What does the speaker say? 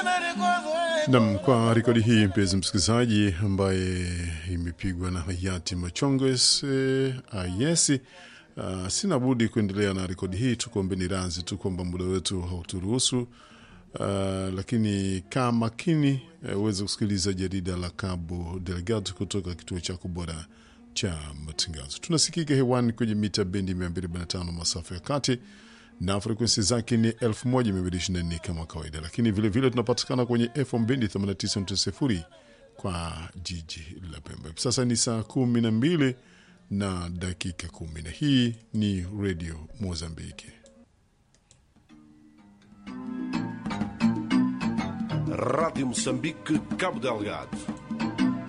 Nam, kwa rekodi hii mpenzi msikilizaji, ambaye imepigwa na hayati Machonges eh, Ayesi. Uh, sina budi kuendelea na rekodi hii, tukuombeni radhi tu kwamba muda wetu hauturuhusu. Uh, lakini kaa makini uweze uh, kusikiliza jarida la Cabo Delgado kutoka kituo chako bora cha matangazo. Tunasikika hewani kwenye mita bendi 245 masafa ya kati na frekwensi zake ni 1224 kama kawaida, lakini vilevile tunapatikana kwenye FM bendi 89.0 kwa jiji la Pemba. Hivi sasa ni saa kumi na mbili na dakika kumi na hii ni Radio Mozambiki. Rádio Moçambique, Cabo Delgado.